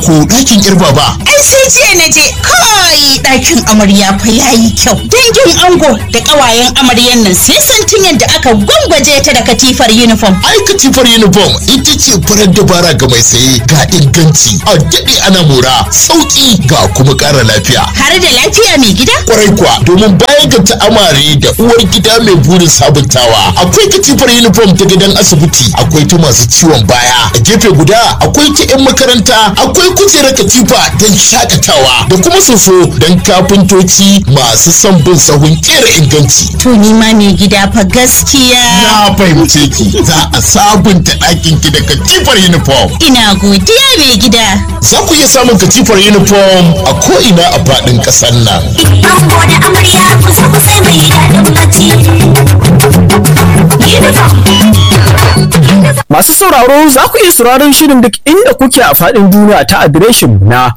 ko ɗakin yar baba. Ai sai jiya na je kai ɗakin amarya fa yayi kyau. Dangin ango da ƙawayen amaryan nan sai santin yadda aka gwangwaje ta da katifar uniform. Ai katifar uniform ita ce farar dabara ga mai saye ga inganci a daɗe ana mora sauƙi ga kuma ƙara lafiya. Har da lafiya mai gida? Kwarai kuwa domin bayan ga ta'amare da uwar gida mai burin sabuntawa akwai katifar uniform ta gidan asibiti akwai ta masu ciwon baya a gefe guda akwai ta 'yan makaranta akwai kujerar katifa don shakatawa da kuma soso don kafintoci masu son bin sahun kera inganci. To ni ma mai gida fa gaskiya. Na fahimce ki za a sabunta ɗakin ki da katifar uniform. Ina godiya mai gida. Za ku iya samun katifar uniform a ko'ina a faɗin ƙasar nan. Ango da amarya kusa kusa mai daɗin bacci. Masu sauraro za ku iya sauraron shirin duk inda kuke a faɗin duniya ta adireshin na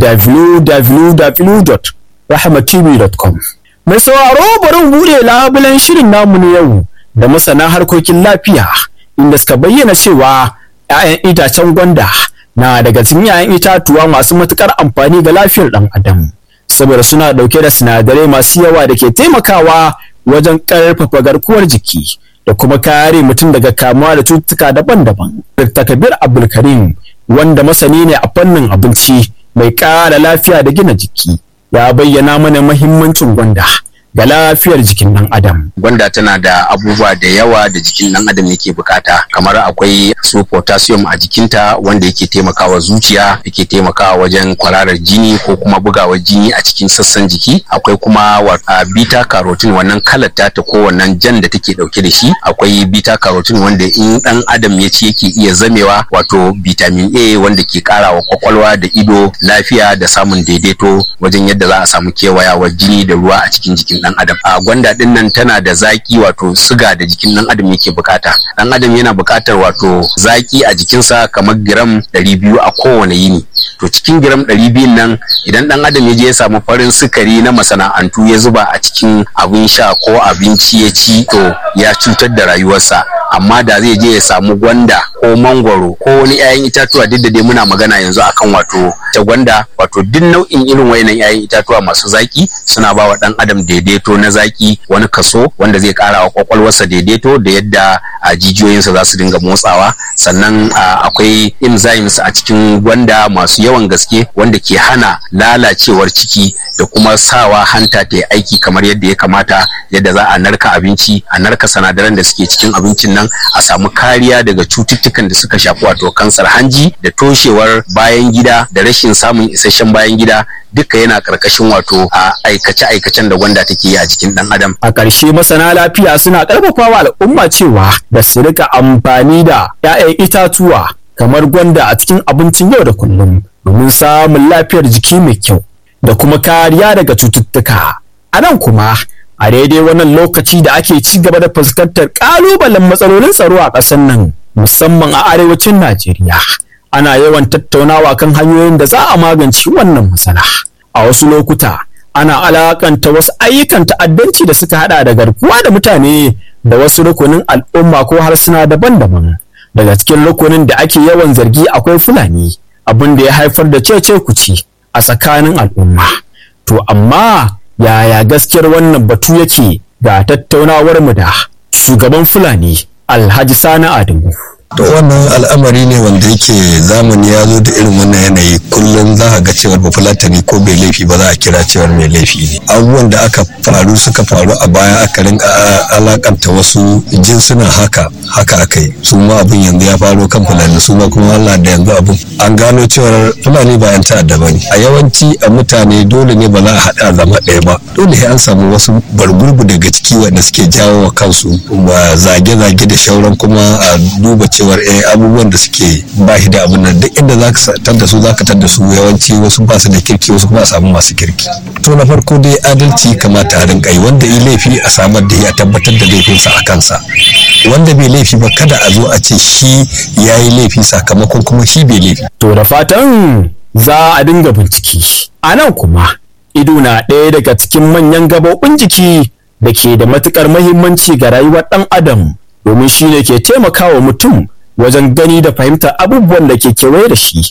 www.rahmatv.com. Mai sauraro bari mu buɗe labulen shirin namu na yau da masana harkokin lafiya inda suka bayyana cewa 'ya'yan itacen gwanda na daga cikin 'ya'yan itatuwa masu matuƙar amfani ga lafiyar ɗan adam saboda suna ɗauke da sinadarai masu yawa da ke taimakawa wajen ƙarfafa garkuwar jiki da kuma kare mutum daga kamuwa da cututtuka daban-daban. Dr. Kabir Abdulkarim wanda masani ne a fannin abinci mai ƙara lafiya da gina jiki ya bayyana mana mahimmancin gwanda ga lafiyar jikin ɗan adam. gwanda tana da abubuwa da yawa da jikin ɗan adam yake bukata kamar akwai su potassium a jikinta wanda yake taimakawa zuciya yake taimakawa wajen kwararar jini ko kuma bugawar jini a cikin sassan jiki akwai kuma wa- a beta carotene wannan kalar ta ko wannan jan da take dauke da shi akwai beta carotene wanda in ɗan adam ya ci yake iya zamewa wato vitamin A wanda ke karawa kwakwalwa da ido lafiya da samun daidaito wajen yadda za a samu kewayawar jini da ruwa a cikin jikin dan adam a gwanda din nan tana da zaki wato siga da jikin dan adam yake bukata dan adam yana bukatar wato zaki a jikinsa kamar gram 200 a kowane yini to cikin gram 200 nan idan dan adam ya je ya samu farin sukari na masana'antu ya zuba a cikin abin sha ko abinci ya ci to ya cutar da rayuwarsa amma da zai je ya samu gwanda ko mangwaro ko wani 'ya'yan itatuwa duk da dai muna magana yanzu akan wato ta gwanda wato duk nau'in irin wayannan 'ya'yan itatuwa masu zaki suna ba wa dan adam daidaito na zaki wani kaso wanda zai kara wa kwakwalwarsa daidaito da yadda a jijiyoyinsa za su dinga motsawa sannan a, akwai enzymes a cikin gwanda masu yawan gaske wanda ke hana lalacewar ciki da kuma sawa hanta ta yi aiki kamar yadda ya kamata yadda za a narka abinci a narka sinadaran da suke cikin abincin nan a samu kariya daga cututtukan da suka shafi wato kansar hanji da toshewar bayan gida da rashin samun isasshen bayan gida duka yana karkashin wato a aikace-aikacen da gwanda take yi a jikin dan adam A ƙarshe masana lafiya suna ƙarfafawa al'umma cewa da su rika amfani da 'ya'yan itatuwa kamar gwanda a cikin abincin yau da kullum domin samun lafiyar jiki mai kyau da kuma kariya daga cututtuka. A nan kuma a daidai wannan lokaci da ake ci gaba da fuskantar ƙalubalen matsalolin tsaro a ƙasar nan musamman a arewacin Najeriya. Ana yawan tattaunawa kan hanyoyin da za a magance wannan matsala. A wasu lokuta ana alakanta wasu ayyukan ta'addanci da suka hada da garkuwa da mutane da wasu rukunin al'umma ko harsuna daban-daban daga cikin rukunin da ake yawan zargi akwai fulani abin da ya haifar da cece kuci a tsakanin al'umma to amma yaya gaskiyar wannan batu yake ga tattaunawar mu da shugaban fulani alhaji sani adamu to wannan al'amari ne wanda yake zamani ya zo da irin wannan yanayi kullum za a ga cewar bafulatani ko bai laifi ba za a kira cewar mai laifi ne abubuwan da aka faru suka faru a baya aka rinka alakanta wasu jinsuna haka haka aka yi su ma abin yanzu ya faro kan fulani su ma kuma Allah da yanzu abin an gano cewar fulani ba yan ta'adda ba ne a yawanci a mutane dole ne ba za a haɗa zama ɗaya ba dole sai an samu wasu bargurbu daga ciki wanda suke jawo wa kansu ba zage-zage da shauran kuma a duba cewar eh abubuwan da suke ba shi da abin nan duk inda za ka tar da su za ka tar da su yawanci wasu ba su da kirki wasu kuma a samu masu kirki to na farko dai adalci kamata a rinka yi wanda yi laifi a samar da ya tabbatar da laifinsa a kansa wanda bai laifi ba kada a zo a ce shi ya yi laifi sakamakon kuma shi bai laifi To da fatan za a dinga bincike. A nan kuma, ido na ɗaya daga cikin manyan gaɓoɓin jiki da ke da matuƙar mahimmanci ga rayuwar ɗan adam domin shi ne ke taimakawa mutum wajen gani da fahimtar abubuwan da ke kewaye da shi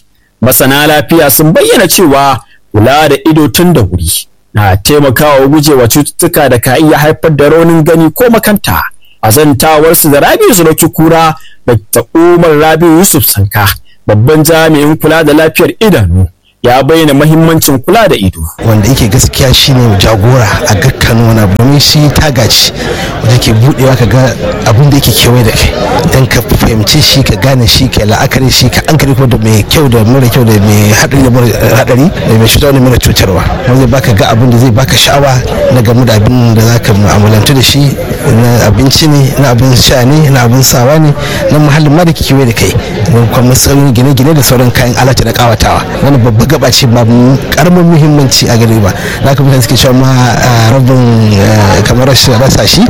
masana lafiya sun bayyana cewa kula da ido tun da wuri na taimakawa gujewa cututtuka da ka iya haifar da raunin gani ko makanta a zantawarsu da rabi zuroki kura da umar rabi yusuf sanka babban jami'in kula da lafiyar idanu ya bayyana mahimmancin kula da ido wanda yake gaskiya shine jagora a dukkan wani abu domin shi taga ce wanda ke budewa ka ga abin da yake kewaye da kai dan ka fahimci shi ka gane shi ka la'akari shi ka an kare da mai kyau da mara kyau da mai hadari da mara hadari da mai cutarwa da mara cutarwa wanda zai baka ga abin da zai baka sha'awa na game da abin da zaka mu'amalantu da shi na abinci ne na abin sha ne na abin sawa ne na muhallin ma da ke kewaye da kai kuma matsayin gine-gine da sauran kayan alata da kawatawa wani babba gaba ce ba karamin muhimmanci a gare ba na kuma mutane suke cewa ma rabin kamar rashin rasa shi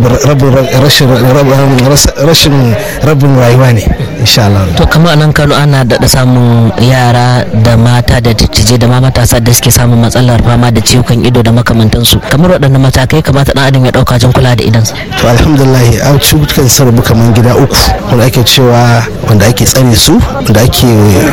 rashin rabin rayuwa ne insha Allah to kamar anan Kano ana daɗa samun yara da mata da dattijai da ma matasa da suke samun matsalar fama da ciwon ido da makamantansu kamar waɗannan matakai kamata ɗan adam ya ɗauka jin kula da idansa to alhamdulillah an cututtukan sun rabu kamar gida uku wanda ake cewa wanda ake tsare su wanda ake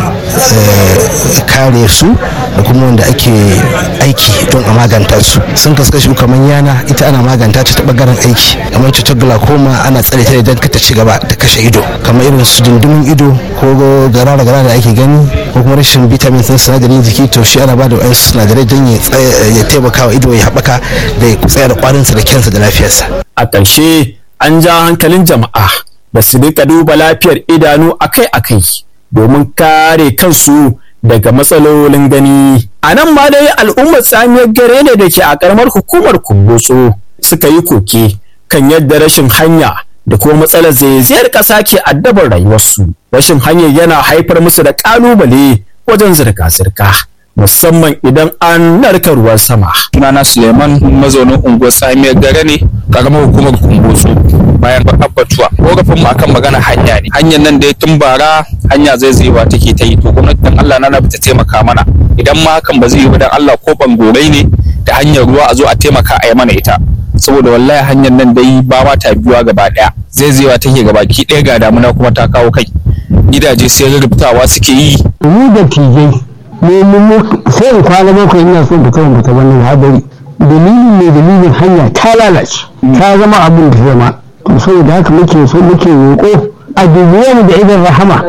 kare su da kuma wanda ake aiki don a maganta su sun kaskashi kamar yana ita ana maganta ta ta bangaren aiki kamar cutar glaucoma ana tsare ta idan ka ta ci gaba ta kashe ido kamar irin su dundumin ido ko garara gara da ake gani ko kuma rashin vitamin sun sinadarin jiki to shi ana bada wa'ansu sinadarai don ya taimaka wa ido ya haɓaka da ya tsaya da kwarinsa da kyansa da lafiyarsa a ƙarshe an ja hankalin jama'a da su rika duba lafiyar idanu akai-akai domin kare kansu daga matsalolin gani. A nan ma dai al'ummar tsamiyar gare ne da ke a karamar hukumar kumbotso suka yi koke kan yadda rashin hanya da kuma matsalar zaizayar ƙasa ke addabar rayuwarsu. Rashin hanyar yana haifar musu da ƙalubale wajen zirga-zirga. musamman idan an narka ruwan sama. Sunana Suleiman mazaunin unguwar Samiyar Gare ne karamar hukumar Kumbotso bayan abbatuwa. Korafin mu akan magana hanya ne. Hanyar nan da ya tun bara hanya zai zai ba take ta yi to gwamnatin Allah na ta taimaka mana. Idan ma hakan ba zai yi ba dan Allah ko bangorai ne da hanyar ruwa a zo a taimaka a yi mana ita. Saboda wallahi hanyar nan dai ba ma ta biyuwa gaba daya. Zai zai take gaba ki ɗaya ga damuna kuma ta kawo kai. Gidaje sai rubutawa suke yi. Mu da tijai mu sai in kwana bakwai ina son fita in fita wannan hadari dalilin ne dalilin hanya ta lalace ta zama abin da zama to saboda haka muke so muke roƙo a dubiye mu da idan rahama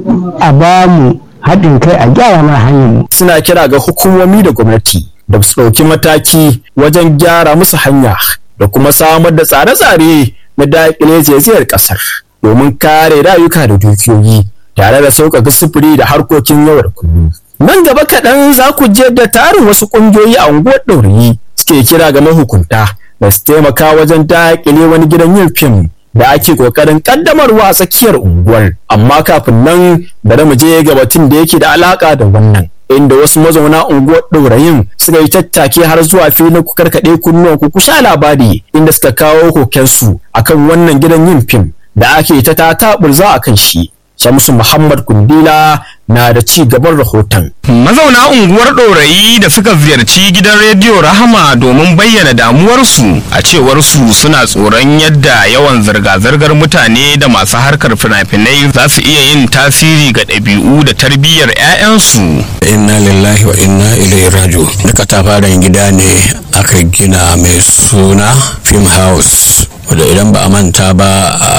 a ba mu haɗin kai a gyara mana hanyar mu Suna kira ga hukumomi da gwamnati da su ɗauki mataki wajen gyara musu hanya da kuma samar da tsare-tsare na daƙile zaizayar ƙasar domin kare rayuka da dukiyoyi tare da sauƙaƙa sufuri da harkokin yau da kullum. Nan gaba kaɗan za ku je da tarin wasu ƙungiyoyi a unguwar ɗaurayi suke kira ga mahukunta da su taimaka wajen daƙile wani gidan yin fim da ake ƙoƙarin ƙaddamarwa a tsakiyar unguwar. Amma kafin nan bari mu je ga batun da yake da alaƙa da wannan. Inda wasu mazauna unguwar ɗaurayin suka yi tattake har zuwa filin ku karkaɗe kunnuwan ku sha labari inda suka kawo kokensu akan wannan gidan yin fim da ake ta tataɓurza a kan shi. Shamsu Muhammad Kundila na da ci gaban rahoton. Mazauna unguwar ɗorayi da suka ziyarci gidan rediyo Rahama domin bayyana damuwarsu a cewar su suna tsoron yadda yawan zirga-zirgar mutane da masu harkar fina-finai za su iya yin tasiri ga ɗabi'u da tarbiyyar 'ya'yansu. inna lillahi wa inna ilaihi raji'un da katafaren gida ne aka gina mai suna film house wadda idan ba a manta ba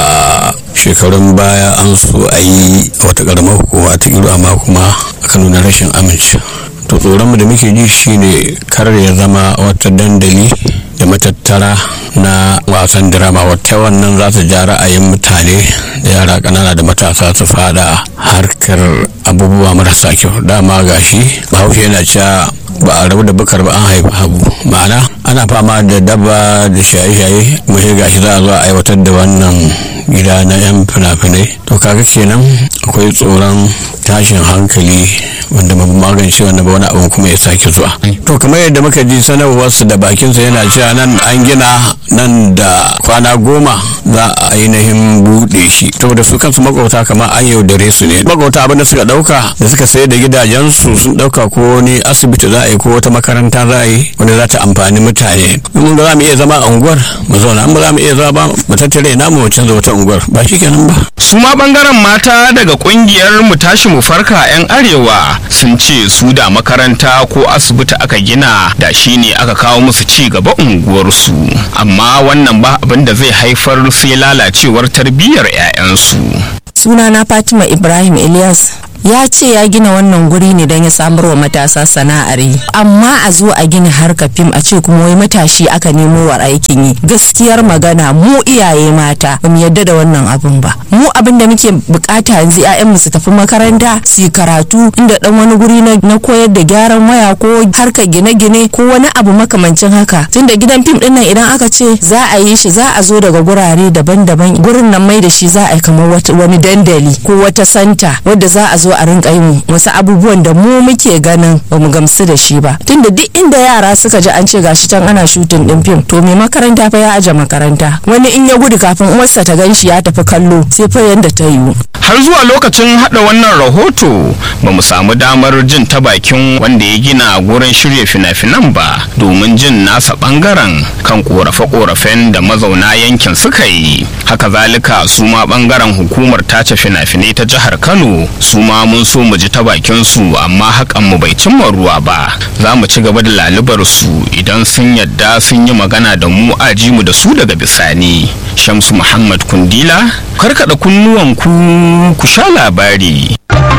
a shekarun baya an so a yi wata karamar hukuma ta iro amma kuma aka nuna rashin aminci to tsoronmu da muke ji shine kar ya zama wata dandali da matattara na wasan drama wata wannan za ta ja ra'ayin mutane da yara ƙanana da matasa su fada harkar abubuwa marasa kyau dama gashi bahaushe yana cewa ba a rabu da bukar ba an haifi habu ma'ana ana fama da daba da shaye-shaye mai gashi za a zo a aiwatar da wannan gida na 'yan fina-finai to kaga kenan akwai tsoron tashin hankali wanda ba ma magance wannan ba wani abin kuma ya sake zuwa to kamar yadda muka ji sanarwarsu da bakinsa yana cewa nan an gina nan da kwana goma za a ainihin buɗe shi saboda su kansu makwabta kamar an yaudare su ne makwabta abin da suka ɗauka da suka sayar da gidajensu sun ɗauka ko wani asibiti za a yi ko wata makaranta za a yi wanda za ta amfani mutane in mun ga za mu iya zama a unguwar mu zauna in ba za mu iya zama ba mu tattare namu mu canza wata unguwar ba shi kenan ba su ma bangaren mata daga kungiyar mu tashi mu farka 'yan arewa sun ce su da makaranta ko asibiti aka gina da shi ne aka kawo musu ci gaba unguwarsu amma wannan ba abin da zai haifar sai lalacewar tarbiyyar 'ya'yansu sunana fatima ibrahim ilyas ya ce ya gina wannan guri ne don ya samar wa matasa sana'ar yi amma a zo a gina harka fim a ce kuma wai matashi aka nemo wa aikin yi gaskiyar magana mu iyaye mata ba mu yadda da wannan abun ba mu abin da muke bukata yanzu mu su tafi makaranta su yi karatu inda dan wani guri na koyar da gyaran waya ko harkar gine-gine ko wani abu makamancin haka tunda gidan fim din nan idan aka ce za a yi shi za a zo daga gurare daban-daban gurin nan mai da shi za a yi kamar wani dandali ko wata santa wadda za a zo a rinka yin wasu abubuwan da mu muke ganin ba mu gamsu da shi ba tunda duk inda yara suka ji an ce gashi can ana shutin din fim to mai makaranta fa ya aje makaranta wani in ya gudu kafin uwarsa ta gan shi ya tafi kallo sai fa yanda ta yiwu har zuwa lokacin hada wannan rahoto ba mu samu damar jin ta bakin wanda ya gina gurin shirya fina-finan ba domin jin nasa bangaren kan korafe-korafen da mazauna yankin suka yi haka zalika su ma bangaren hukumar tace fina-finai ta jihar kano su ma mun so mu ji ta bakin su amma hakan mu bai cimma ruwa ba za mu ci gaba da lalubar su idan sun yadda sun yi magana da mu aji mu da su daga bisani shamsu muhammad kundila karkada kunnuwan ku ku sha labari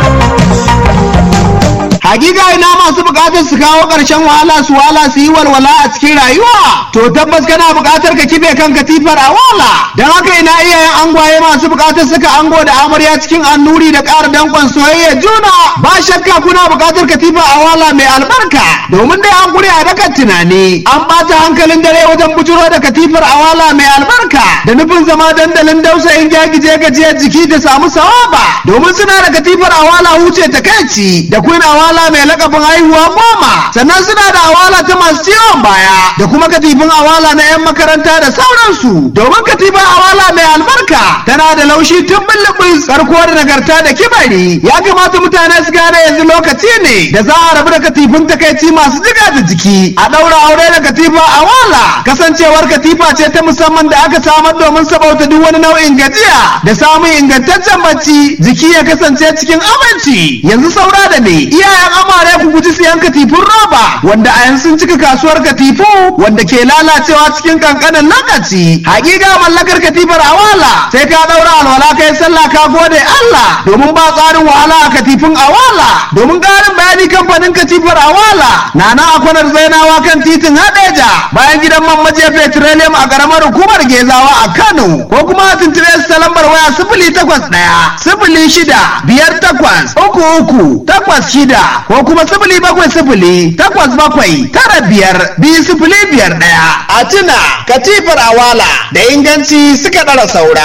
hakika ina masu bukatar su kawo ƙarshen wahala su wahala su yi walwala a cikin rayuwa to tabbas kana bukatar ka kife kan katifar a wala don haka ina iyayen angwaye masu bukatar suka ango da amarya cikin annuri da ƙara dankon soyayya juna ba shakka kuna bukatar katifar a wala mai albarka domin dai an kure a dakan tunani an ɓata hankalin dare wajen bujuro da katifar a wala mai albarka da nufin zama dandalin dausayin gyagije gajiyar jiki da samu sawaba domin suna da katifar a wala huce ta kai da queen awala mai lakabin haihuwa goma sannan suna da awala ta masu ciwon baya da kuma katifin awala na 'yan makaranta da sauransu domin katifin awala mai albarka tana da laushi tun bullubus karko da nagarta da kibari ya kamata mutane su gane yanzu lokaci ne da za a rabu da katifin takaici masu jiga da jiki a ɗaura aure da katifa awala kasancewar katifa ce ta musamman da aka samar domin sabauta duk wani nau'in gajiya da samun ingantaccen bacci jiki ya kasance cikin aminci yanzu saura da ne iyayen amare ku guji siyan katifun roba wanda a yanzu sun cika kasuwar katifu wanda ke lalacewa cikin kankanin lokaci hakika mallakar katifar awala sai ka daura alwala kai sallah ka gode Allah domin ba tsarin wahala a katifin awala domin karin bayani kamfanin katifar awala na nan a kwanar zainawa kan titin hadeja bayan gidan man maje petroleum a karamar hukumar gezawa a Kano ko kuma a tuntube su ta lambar waya sifili takwas ɗaya sifili shida biyar takwas uku uku takwas shida ko kuma sifili bakwai sifili takwas bakwai tara biyar biyu sifili biyar ɗaya a tuna katifar awala da inganci suka ɗara saura.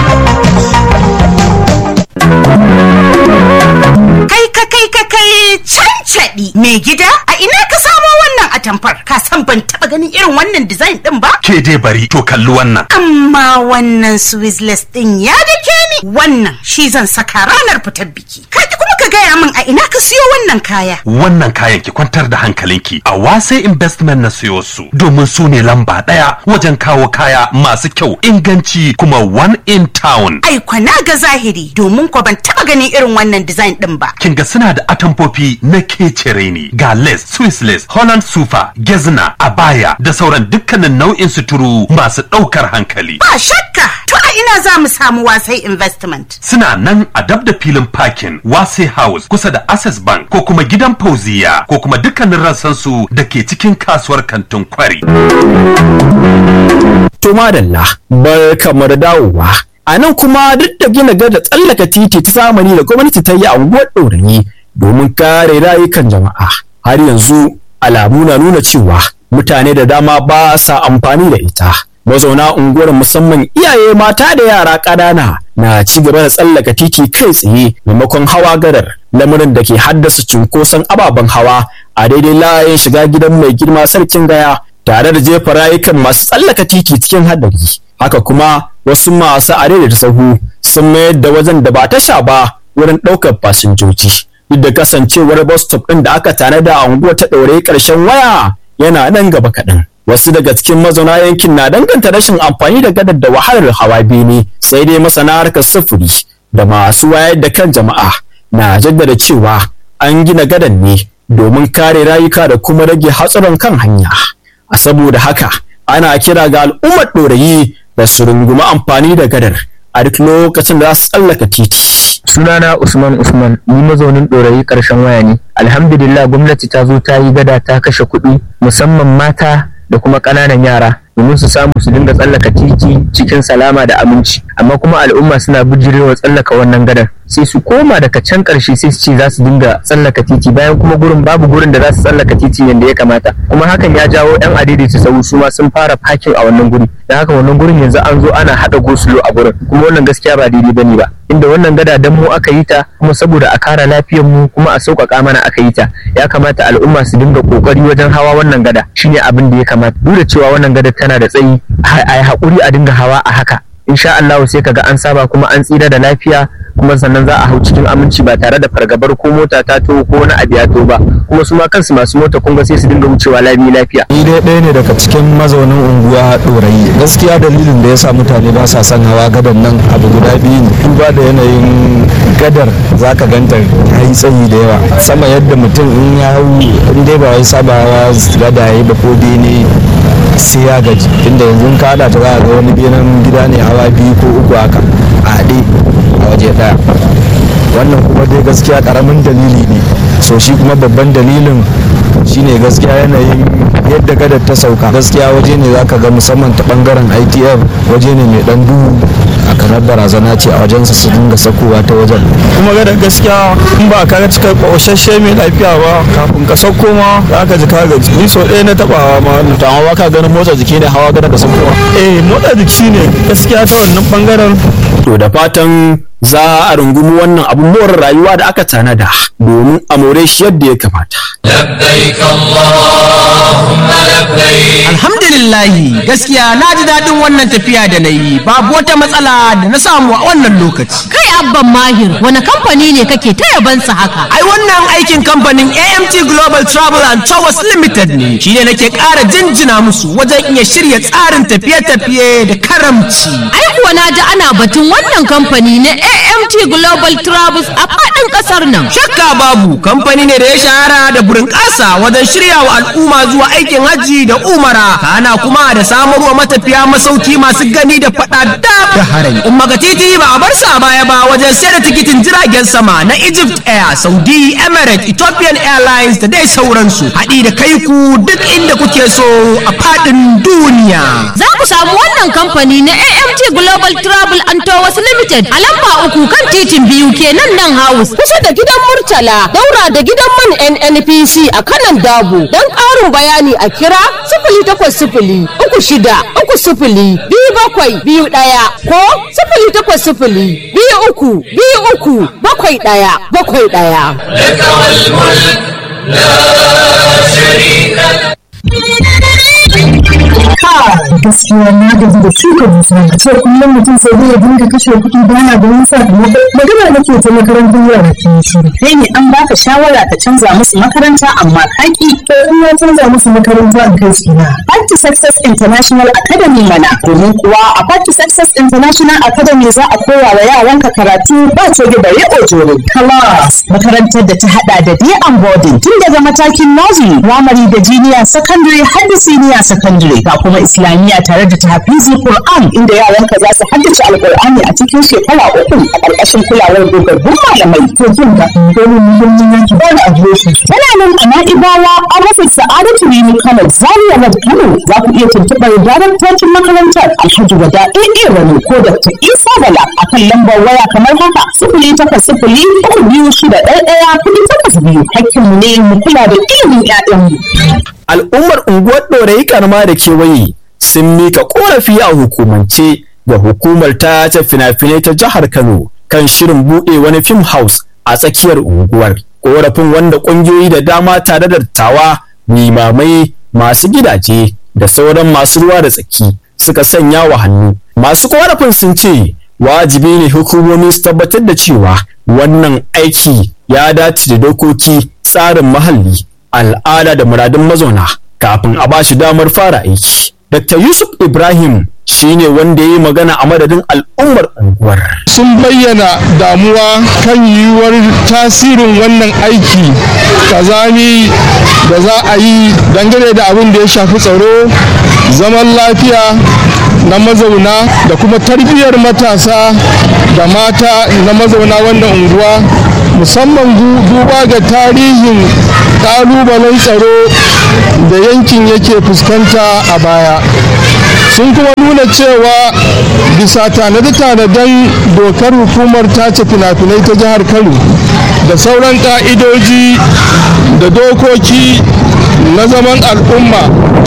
Kai ka kai ka kai cancaɗi mai gida a ina ka samo wannan atamfar ka san ban taɓa ganin irin wannan design ɗin ba? Ke dai bari to kalli wannan. Amma wannan Swizzless ɗin ya dake ni wannan shi zan saka ranar fitar biki. Ka ki kuma ka gaya min a ina ka siyo wannan kaya. Wannan kayan ki kwantar da hankalinki a wase investment na siyo su domin su ne lamba ɗaya wajen kawo kaya masu kyau inganci kuma one in town. Ai kwana ga zahiri domin ko ban taɓa ganin irin wannan design ɗin ba. Kin ga suna da atamfofi na kecere ne ga lace, Swiss lace, Holland sufa, gezna, abaya da sauran dukkanin nau'in suturu masu ɗaukar hankali. Ba shakka to a ina za mu samu wasai investment. Suna nan a dab da filin parking Wase House kusa da Access Bank ko kuma gidan Fauziya ko kuma dukkanin rassansu da ke cikin kasuwar kantin kwari. To madalla bar kamar dawowa. A nan kuma duk da gina gada tsallaka titi ta zamani da gwamnati ta yi a unguwar ɗorayi domin kare rayukan jama'a. Har yanzu alamu na nuna cewa mutane da dama ba sa amfani da ita. mazauna unguwar musamman iyaye mata da yara ƙanana na ci gaba da tsallaka titi kai tsaye maimakon hawa gadar lamarin da ke haddasa cunkoson ababen hawa a daidai layin shiga gidan mai girma sarkin gaya tare da jefa rayukan masu tsallaka titi cikin haɗari haka kuma wasu masu da sahu sun mayar da wajen da ba tasha ba wurin ɗaukar fasinjoji duk da kasancewar bus stop ɗin da aka tanada a unguwar ta ɗaure ƙarshen waya yana nan gaba kaɗan wasu daga cikin mazauna yankin na danganta rashin amfani da gadar da wahalar hawa bene sai dai masana harkar sufuri da masu wayar da kan jama'a na jaddada cewa an gina gadan ne domin kare rayuka da kuma rage hatsarin kan hanya a saboda haka ana kira ga al'ummar ɗorayi da su rungumi amfani da gadar a duk lokacin da za su tsallaka titi sunana usman usman ni mazaunin ɗorayi ƙarshen waya ne alhamdulillah gwamnati ta zo ta yi gada ta kashe kuɗi musamman mata da kuma ƙananan yara domin su samu su dinga tsallaka titi cikin salama da aminci amma kuma al'umma suna bijirewa tsallaka wannan gadar sai su koma daga can ƙarshe sai su ce za su dinga tsallaka titi bayan kuma gurin babu gurin da za su tsallaka titi yadda ya kamata kuma hakan ya jawo yan adaidaita sau su ma sun fara fakin a wannan guri da haka wannan gurin yanzu an zo ana haɗa gosulo a gurin kuma wannan gaskiya ba daidai bane ba inda wannan gada dan mu aka yi ta kuma saboda a kara lafiyar mu kuma a sauƙaƙa mana aka yi ta ya kamata al'umma su dinga ƙoƙari wajen hawa wannan gada shine abin da ya kamata duk da cewa wannan gada tana da tsayi a yi haƙuri a dinga hawa a haka insha Allah sai kaga an saba kuma an tsira da lafiya kuma sannan za a hau cikin aminci ba tare da fargabar ko mota ta to ko wani abu ya to ba kuma su ma kansu masu mota kun ga sai su dinga wucewa lami lafiya ni dai ɗaya ne daga cikin mazaunin unguwa ɗorayi gaskiya dalilin da ya sa mutane ba sa son hawa gadar nan abu guda biyu ne duba da yanayin gadar za ka ganta ta yi tsayi da yawa sama yadda mutum in ya hau in dai ba wai sabawa gada ya yi ba ko bene sai ya gaji inda yanzu ka hada ta za a ga wani benen gida ne hawa biyu ko uku haka a haɗe a waje ɗaya wannan kuma dai gaskiya ƙaramin dalili ne so shi kuma babban dalilin shine gaskiya yanayin yadda gadar ta sauka gaskiya waje ne zaka ga musamman ta bangaren itf waje ne mai dan duhu a kamar barazana ce a wajensa su dinga sakowa ta wajen kuma gadar gaskiya in ba ka cika ƙoshashe mai lafiya ba kafin ka sauko ma za ka ji ka gaji ni so ɗaya na taɓa hawa ma wannan to amma ka ganin motsa jiki ne hawa gadar da saukowa eh motsa jiki ne gaskiya ta wannan bangaren to da fatan za a rungumi wannan abun more rayuwa da aka tanada domin a more shi yadda ya kamata. لبيك اللهم لبيك Alhamdulillahi gaskiya na ji daɗin wannan tafiya da na yi babu wata matsala da na samu a wannan lokaci. Kai abban mahir wani kamfani ne kake ta yabansa haka? Ai wannan aikin kamfanin AMT Global Travel and Towers Limited ne shi ne nake ƙara jinjina musu wajen iya shirya tsarin tafiye-tafiye da karamci. Ai kuwa na ji ana batun wannan kamfani na AMT Global Travels a faɗin ƙasar nan. Shakka babu kamfani ne da ya shahara da burin ƙasa wajen shirya wa al'umma zuwa aikin hajji da umara kana kuma da samarwa matafiya masauki masu gani da faɗa da harami. Umma ga titi ba a bar sa baya ba wajen sayar da tikitin jiragen sama na Egypt Air, Saudi, Emirates, Ethiopian Airlines da dai sauransu. Haɗi da kai ku duk inda kuke so a faɗin duniya. Za ku samu wannan kamfani na AMT Global Travel and Tours Limited a lamba uku kan titin biyu kenan nan house kusa da gidan Murtala daura da gidan man NNPC a kanan Dabo don ƙarin bayani a kira sifili takwas sifili uku shida uku sifili biyu bakwai biyu ɗaya ko sifili takwas sifili biyu uku biyu uku bakwai ɗaya bakwai ɗaya. لك والملك لا شريك لك gaskiya na gaji da shuka dusa a ce kullum mutum sai zai dinga kashe kuɗi ba na ganin sakamako magana nake ta makarantar yara ke shiru kai ne an baka shawara ka canza musu makaranta amma kaki to in ya canza musu makaranta in kai su na Party Success International Academy mana domin kuwa a Party Success International Academy za a koya wa yaranka karatu ba ce da bare ojoro class makarantar da ta hada da day and boarding tun daga matakin nursery primary da junior secondary har da senior secondary ga kuma islamiyya tare da tahfizi Qur'an inda yaranka za su haddace alqur'ani a cikin shekara uku a ƙarƙashin kulawar dogaggun malamai to jin ga domin muhimmin yanki ba da adireshi tana nan a na'ibawa an rufe sa'adatu rini kano zaria road kano za ku iya tuntuɓar daraktocin makarantar alhaji wada ɗaya wani ko dr isa bala a kan lambar waya kamar haka sifili takwas sifili uku biyu shida ɗaya ɗaya kuɗi takwas biyu hakkinmu ne mu kula da ilimin 'ya'yanmu. al'ummar unguwar ɗorayi karma da kewaye sun mika korafi a hukumance ga hukumar ta ta fina-finai ta jihar Kano kan shirin buɗe wani film house a tsakiyar unguwar. Korafin wanda ƙungiyoyi da dama tare da dattawa, limamai, masu gidaje da sauran masu ruwa da tsaki suka sanya wa hannu. Masu korafin sun ce wajibi ne hukumomi su tabbatar da cewa wannan aiki ya dace da dokoki tsarin muhalli al'ada da muradun mazauna kafin a bashi damar fara aiki. Dr. Yusuf Ibrahim shine wanda ya yi magana a madadin al'ummar unguwar. sun bayyana damuwa kan yiwuwar tasirin wannan aiki kazami da za a yi dangane da abin da ya shafi tsaro zaman lafiya na mazauna da kuma tarbiyyar matasa da mata na mazauna wannan unguwa musamman duba ga tarihin ƙalubalen tsaro da yankin yake fuskanta a baya sun kuma nuna cewa bisa tanade-tanaden dokar hukumar tace fina-finai ta jihar kano da sauran ka'idoji da dokoki na zaman al'umma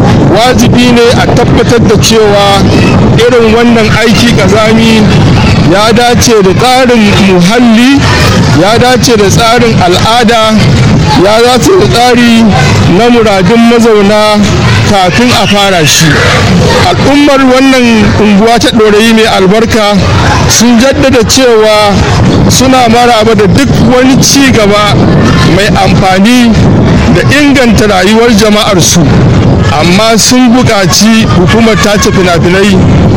wajibi ne a tabbatar da cewa irin wannan aiki kazami ya dace da tsarin muhalli ya dace da tsarin al'ada ya dace da tsari na muradun mazauna kafin a fara shi al'ummar wannan unguwa ta ɗorayi mai albarka sun jaddada cewa suna maraba da duk wani ci gaba mai amfani da inganta rayuwar jama'arsu amma sun buƙaci hukumar tace fina-finai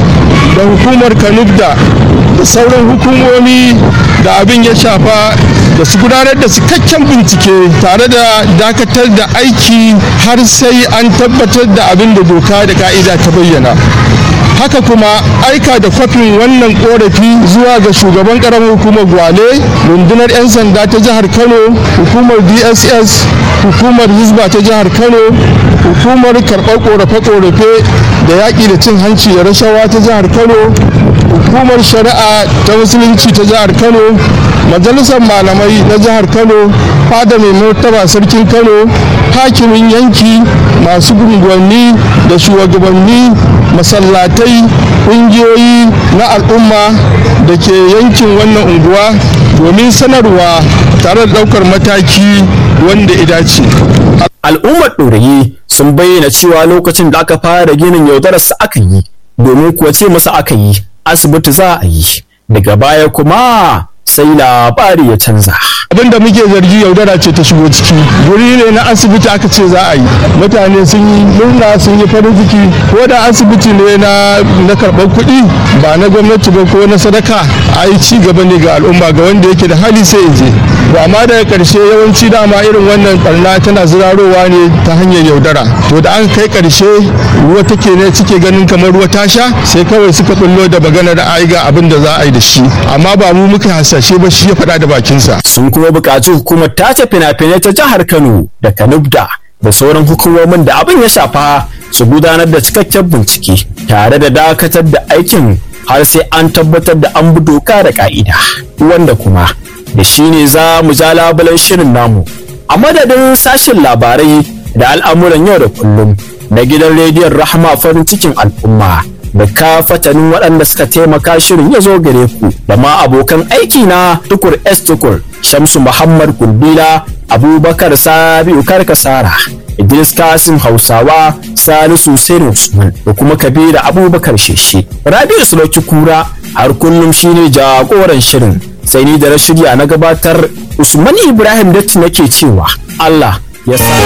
da hukumar kanubda da sauran hukumomi da abin ya shafa da su gudanar da cikakken bincike tare da dakatar da aiki har sai an tabbatar da abin da doka da ka'ida ta bayyana haka kuma aika da kwafin wannan korafi zuwa ga shugaban karamar hukumar gwale rundunar 'yan sanda ta jihar kano hukumar dss hukumar hizba ta jihar kano hukumar karɓar korafe-korafe da yaƙi da cin hanci da rashawa ta jihar kano hukumar shari'a ta musulunci ta jihar kano majalisar malamai na jihar kano fada mai martaba sarkin kano hakimin yanki masu gunguwanni da shugabanni masallatai ƙungiyoyi na al'umma da ke yankin wannan unguwa domin sanarwa tare da ɗaukar mataki wanda ya dace. Al'ummar ɗorayi sun bayyana cewa lokacin da aka fara ginin yaudararsa aka yi domin kuwa ce masa aka yi asibiti za a yi daga baya kuma sai labari ya canza. abin da muke zargi yaudara ce ta shigo ciki guri ne na asibiti aka ce za a yi mutane sun yi murna sun yi farin ciki ko da asibiti ne na na karɓar kuɗi ba na gwamnati ba ko na sadaka a yi ci gaba ne ga al'umma ga wanda yake da hali sai je to amma daga ƙarshe yawanci dama irin wannan barna tana zirarowa ne ta hanyar yaudara to da an kai ƙarshe ruwa take ne suke ganin kamar ruwa ta sha sai kawai suka bullo da maganar ai ga abin da za a yi da shi amma ba mu muka hasashe ba shi ya faɗa da bakinsa sun kuma buƙaci hukumar tace fina-finai ta jihar Kano da Kanubda da sauran hukumomin da abin ya shafa su gudanar da cikakken bincike tare da dakatar da aikin har sai an tabbatar da an bi doka da ka'ida wanda kuma da shi ne za mu ja labulen shirin namu a madadin sashen labarai da al'amuran yau da kullum na gidan rediyon rahama farin cikin al'umma da ka fatanin waɗanda suka taimaka shirin ya zo gare ku da ma abokan aiki na tukur s tukur shamsu muhammad kurbila abubakar sabiu karkasara idris kasim hausawa salisu sani usman da kuma kabira abubakar sheshe rabiu sulauki kura har kullum shine jagoran shirin sai ni da na shirya na gabatar usman ibrahim datti nake cewa allah ya sa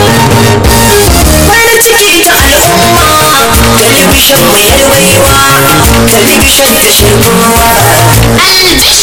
farin ciki ta al'umma talibishin mai yarwaiwa talibishin da shirkowa